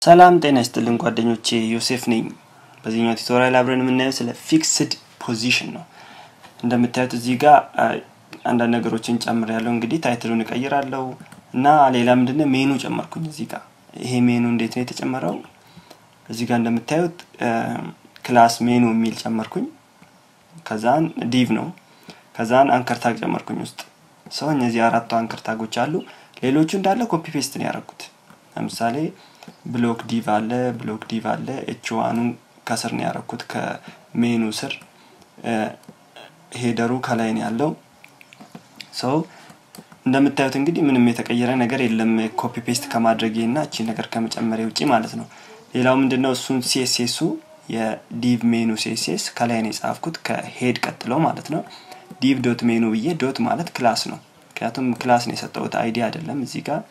ሰላም ጤና ይስጥልን ጓደኞቼ ዮሴፍ ነኝ። በዚህኛው ቱቶሪያል አብረን የምናየው ስለ ፊክስድ ፖዚሽን ነው። እንደምታዩት እዚህ ጋር አንዳንድ ነገሮችን ጨምር ያለው እንግዲህ ታይትሉን እቀይራለሁ እና ሌላ ምንድነው ሜኑ ጨመርኩኝ እዚህ ጋር። ይሄ ሜኑ እንዴት ነው የተጨመረው? እዚህ ጋር እንደምታዩት ክላስ ሜኑ የሚል ጨመርኩኝ። ከዛን ዲቭ ነው። ከዛን አንከር ታግ ጨመርኩኝ ውስጥ ሰው እነዚህ አራቱ አንከር ታጎች አሉ። ሌሎቹ እንዳለ ኮፒ ፔስት ነው ያደረኩት። ለምሳሌ ብሎክ ዲቭ አለ፣ ብሎክ ዲቭ አለ። ኤች ዋኑን ከስር ነው ያደረኩት ከሜኑ ስር። ሄደሩ ከላይ ነው ያለው። ሰው እንደምታዩት እንግዲህ ምንም የተቀየረ ነገር የለም ኮፒ ፔስት ከማድረጌ እና እቺ ነገር ከመጨመሪያ ውጪ ማለት ነው። ሌላው ምንድነው እሱን ሲኤስኤሱ የዲቭ ሜኑ ሲኤስኤስ ከላይ ነው የጻፍኩት ከሄድ ቀጥለው ማለት ነው። ዲቭ ዶት ሜኑ ብዬ ዶት ማለት ክላስ ነው። ምክንያቱም ክላስ ነው የሰጠሁት አይዲ አይደለም እዚህ ጋር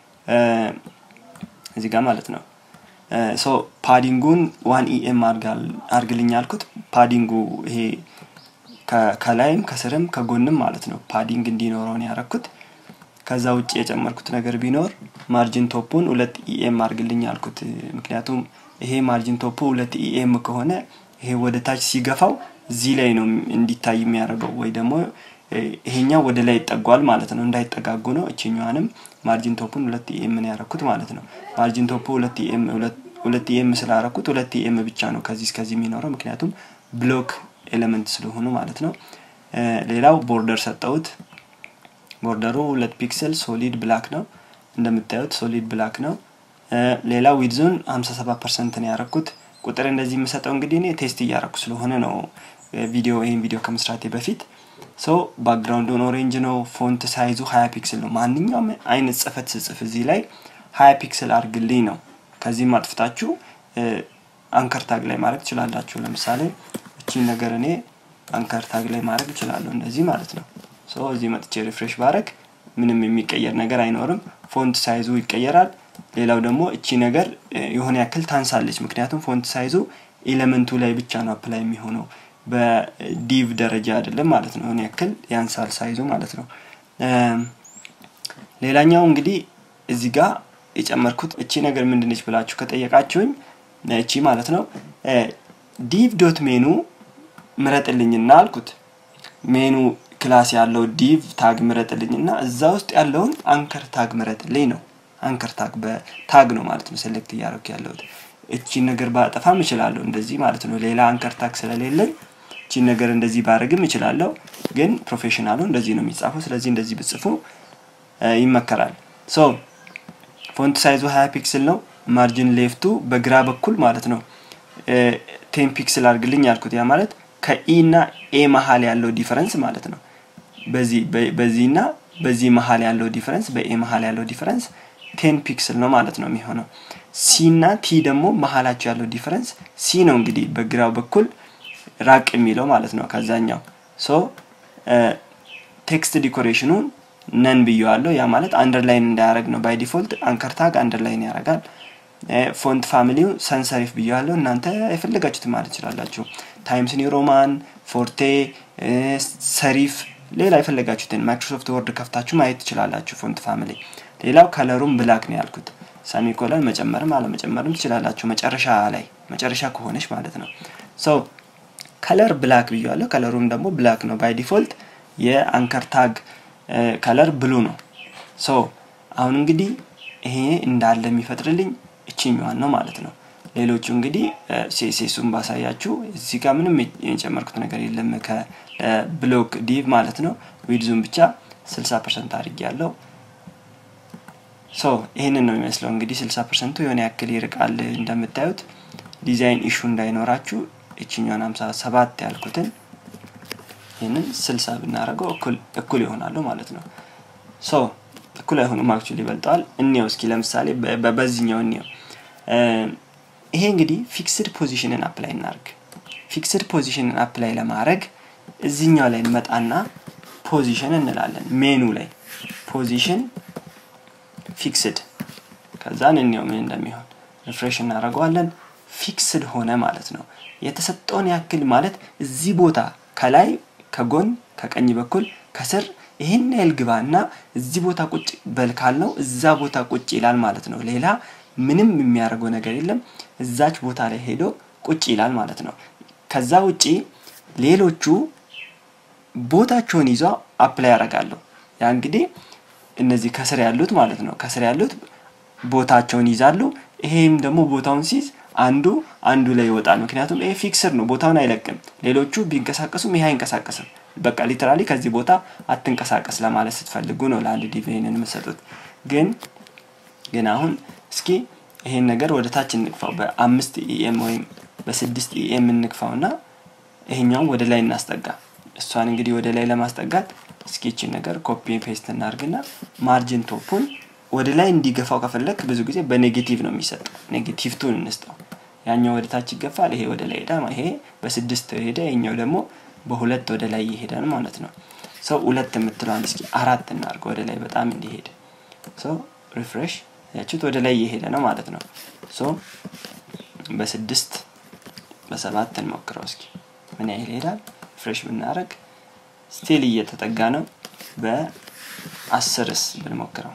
እዚህ ጋር ማለት ነው። ሶ ፓዲንጉን ዋን ኢኤም አርግልኝ ያልኩት ፓዲንጉ ይሄ ከላይም ከስርም ከጎንም ማለት ነው ፓዲንግ እንዲኖረው ነው ያረኩት። ከዛ ውጭ የጨመርኩት ነገር ቢኖር ማርጂን ቶፑን ሁለት ኢኤም አርግልኝ ያልኩት። ምክንያቱም ይሄ ማርጂን ቶፑ ሁለት ኢኤም ከሆነ ይሄ ወደ ታች ሲገፋው እዚህ ላይ ነው እንዲታይ የሚያደርገው ወይ ደግሞ ይሄኛው ወደ ላይ ይጠጓል ማለት ነው። እንዳይጠጋጉ ነው። እችኛዋንም ማርጂን ቶፑን ሁለት ኢኤም ነው ያረኩት ማለት ነው። ማርጂን ቶፑ ሁለት ኢኤም ሁለት ኢኤም ስላረኩት ሁለት ኢኤም ብቻ ነው ከዚህ እስከዚህ የሚኖረው ምክንያቱም ብሎክ ኤሌመንት ስለሆኑ ማለት ነው። ሌላው ቦርደር ሰጠሁት። ቦርደሩ ሁለት ፒክሰል ሶሊድ ብላክ ነው እንደምታዩት ሶሊድ ብላክ ነው። ሌላው ዊድዞን 57 ፐርሰንት ነው ያረኩት። ቁጥር እንደዚህ የምሰጠው እንግዲህ እኔ ቴስት እያረኩ ስለሆነ ነው ቪዲዮ ይህን ቪዲዮ ከመስራቴ በፊት ሶ ባክግራውንዱን ኦሬንጅ ነው። ፎንት ሳይዙ ሀያ ፒክስል ነው። ማንኛውም አይነት ጽፈት ስጽፍ እዚህ ላይ ሀያ ፒክስል አርግልኝ ነው። ከዚህም አጥፍታችሁ አንከር ታግ ላይ ማድረግ ትችላላችሁ። ለምሳሌ እቺን ነገር እኔ አንከር ታግ ላይ ማድረግ እችላለሁ እንደዚህ ማለት ነው። ሶ እዚህ መጥቼ ሪፍሬሽ ባረግ ምንም የሚቀየር ነገር አይኖርም። ፎንት ሳይዙ ይቀየራል። ሌላው ደግሞ እቺ ነገር የሆነ ያክል ታንሳለች። ምክንያቱም ፎንት ሳይዙ ኤሌመንቱ ላይ ብቻ ነው አፕላይ የሚሆነው በዲቭ ደረጃ አይደለም ማለት ነው። የሆነ ያክል ያንሳል ሳይዙ ማለት ነው። ሌላኛው እንግዲህ እዚህ ጋር የጨመርኩት እቺ ነገር ምንድነች ብላችሁ ከጠየቃችሁኝ እቺ ማለት ነው ዲቭ ዶት ሜኑ ምረጥልኝና አልኩት። ሜኑ ክላስ ያለው ዲቭ ታግ ምረጥልኝና እዛ ውስጥ ያለውን አንከር ታግ ምረጥልኝ ነው። አንከር ታግ በታግ ነው ማለት ነው ሴሌክት እያደረኩ ያለሁት። እቺን ነገር ባጠፋም እችላለሁ እንደዚህ ማለት ነው። ሌላ አንከር ታግ ስለሌለኝ እቺን ነገር እንደዚህ ባረግም እችላለሁ። ግን ፕሮፌሽናሉ እንደዚህ ነው የሚጻፈው። ስለዚህ እንደዚህ ብጽፉ ይመከራል። ሶ ፎንት ሳይዙ 20 ፒክስል ነው። ማርጂን ሌፍቱ በግራ በኩል ማለት ነው ቴን ፒክስል አድርግልኝ ያልኩት ያ ማለት ከኢ እና ኤ መሀል ያለው ዲፈረንስ ማለት ነው። በዚህ በዚህና በዚህ መሀል ያለው ዲፈረንስ በኤ መሀል ያለው ዲፈረንስ ቴን ፒክስል ነው ማለት ነው የሚሆነው። ሲ እና ቲ ደግሞ መሀላቸው ያለው ዲፈረንስ ሲ ነው እንግዲህ በግራው በኩል ራቅ የሚለው ማለት ነው ከዛኛው። ሶ ቴክስት ዲኮሬሽኑን ነን ብየዋለሁ። ያ ማለት አንደርላይን እንዳያደረግ ነው። ባይ ዲፎልት አንከር ታግ አንደርላይን ያደርጋል። ፎንት ፋሚሊው ሰንሰሪፍ ብየዋለሁ። እናንተ የፈለጋችሁት ማለት ትችላላችሁ። ታይምስ ኒው ሮማን፣ ፎርቴ፣ ሰሪፍ፣ ሌላ የፈለጋችሁትን ማይክሮሶፍት ወርድ ከፍታችሁ ማየት ትችላላችሁ። ፎንት ፋሚሊ። ሌላው ከለሩም ብላክ ነው ያልኩት። ሰሚኮለን መጨመርም አለመጨመርም ትችላላችሁ። መጨረሻ ላይ መጨረሻ ከሆነች ማለት ነው። ሶ ከለር ብላክ ብያለሁ። ከለሩም ደግሞ ብላክ ነው ባይ ዲፎልት። የአንከር ታግ ከለር ብሉ ነው። ሶ አሁን እንግዲህ ይሄ እንዳለ የሚፈጥርልኝ እችኛዋን ነው ማለት ነው። ሌሎቹ እንግዲህ ሴሴሱን ባሳያችሁ እዚህ ጋር ምንም የጨመርኩት ነገር የለም ከብሎክ ዲቭ ማለት ነው። ዊድዙን ብቻ 60 ፐርሰንት አድርጌ ያለው ሶ ይህንን ነው የሚመስለው እንግዲህ 60 ፐርሰንቱ የሆነ ያክል ይርቃል እንደምታዩት ዲዛይን ኢሹ እንዳይኖራችሁ እችኛውን 57 ያልኩትን ይህንን 60 ብናደርገው እኩል ይሆናሉ ማለት ነው። ሶ እኩል አይሆኑም፣ አክቹዋሊ ይበልጠዋል። እንየው እስኪ ለምሳሌ በዚህኛው እንየው። ይሄ እንግዲህ ፊክስድ ፖዚሽንን አፕላይ እናርግ። ፊክስድ ፖዚሽንን አፕላይ ለማድረግ እዚህኛው ላይ እንመጣና ፖዚሽን እንላለን። ሜኑ ላይ ፖዚሽን ፊክስድ፣ ከዛን እንየው ምን እንደሚሆን ሪፍሬሽ እናደርገዋለን። ፊክስድ ሆነ ማለት ነው። የተሰጠውን ያክል ማለት እዚህ ቦታ ከላይ ከጎን ከቀኝ በኩል ከስር ይህን ያህል ግባ እና እዚህ ቦታ ቁጭ በል ካልነው እዛ ቦታ ቁጭ ይላል ማለት ነው። ሌላ ምንም የሚያደርገው ነገር የለም። እዛች ቦታ ላይ ሄዶ ቁጭ ይላል ማለት ነው። ከዛ ውጪ ሌሎቹ ቦታቸውን ይዘው አፕላይ ያደርጋሉ። ያ እንግዲህ እነዚህ ከስር ያሉት ማለት ነው። ከስር ያሉት ቦታቸውን ይዛሉ። ይሄም ደግሞ ቦታውን ሲይዝ አንዱ አንዱ ላይ ይወጣል። ምክንያቱም ይሄ ፊክስር ነው፣ ቦታውን አይለቅም። ሌሎቹ ቢንቀሳቀሱም ይሄ አይንቀሳቀስም። በቃ ሊተራሊ ከዚህ ቦታ አትንቀሳቀስ ለማለት ስትፈልጉ ነው ለአንድ ዲቭ ይሄንን የምትሰጡት። ግን ግን አሁን እስኪ ይሄን ነገር ወደ ታች እንግፋው። በአምስት ኢኤም ወይም በስድስት ኢኤም እንግፋው እና ይሄኛውን ወደ ላይ እናስጠጋ። እሷን እንግዲህ ወደ ላይ ለማስጠጋት እስኪችን ነገር ኮፒ ፔስት እናርግና ማርጅን ቶፑን ወደ ላይ እንዲገፋው ከፈለግ ብዙ ጊዜ በኔጌቲቭ ነው የሚሰጠው። ኔጌቲቭ ቱን እንስጠው። ያኛው ወደ ታች ይገፋል፣ ይሄ ወደ ላይ ሄዳ፣ ይሄ በስድስት ሄደ፣ ይሄኛው ደግሞ በሁለት ወደ ላይ ይሄዳል ማለት ነው። ሰው ሁለት የምትለዋን እስኪ አራት እናርገው ወደ ላይ በጣም እንዲሄድ። ሰው ሪፍሬሽ ያችሁት ወደ ላይ እየሄደ ነው ማለት ነው። ሶ በስድስት በሰባት እንሞክረው እስኪ ምን ያህል ይሄዳል? ፍሬሽ ብናደረግ ስቲል እየተጠጋ ነው። በአስርስ ብንሞክረው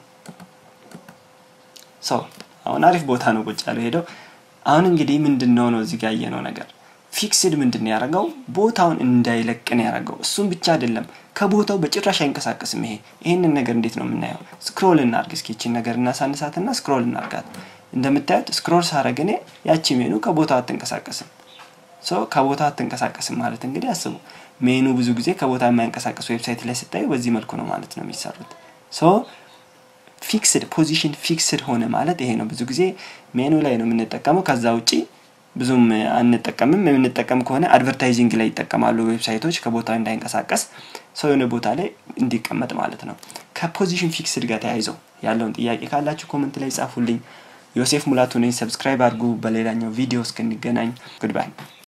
ሰው አሁን አሪፍ ቦታ ነው ቁጭ ያለው ሄደው። አሁን እንግዲህ ምንድን ነው ነው እዚህ ጋር ያየነው ነገር ፊክስድ ምንድን ነው ያደረገው? ቦታውን እንዳይለቅን ያደረገው። እሱም ብቻ አይደለም ከቦታው በጭራሽ አይንቀሳቀስም። ይሄ ይህንን ነገር እንዴት ነው የምናየው? ስክሮል እናርግ እስኪ ይችን ነገር እናሳንሳትና ስክሮል እናርጋት። እንደምታዩት ስክሮል ሳረግ እኔ ያቺ ሜኑ ከቦታው አትንቀሳቀስም። ሶ ከቦታ አትንቀሳቀስም ማለት እንግዲህ አስቡ። ሜኑ ብዙ ጊዜ ከቦታ የማይንቀሳቀስ ዌብሳይት ላይ ስታዩ በዚህ መልኩ ነው ማለት ነው የሚሰሩት። ሶ ፊክስድ ፖዚሽን ፊክስድ ሆነ ማለት ይሄ ነው። ብዙ ጊዜ ሜኑ ላይ ነው የምንጠቀመው። ከዛ ውጪ ብዙም አንጠቀምም። የምንጠቀም ከሆነ አድቨርታይዚንግ ላይ ይጠቀማሉ ዌብሳይቶች ከቦታ እንዳይንቀሳቀስ ሰው የሆነ ቦታ ላይ እንዲቀመጥ ማለት ነው። ከፖዚሽን ፊክስድ ጋር ተያይዘው ያለውን ጥያቄ ካላችሁ ኮመንት ላይ ጻፉልኝ። ዮሴፍ ሙላቱ ነኝ። ሰብስክራይብ አድርጉ። በሌላኛው ቪዲዮ እስክንገናኝ ጉድባይ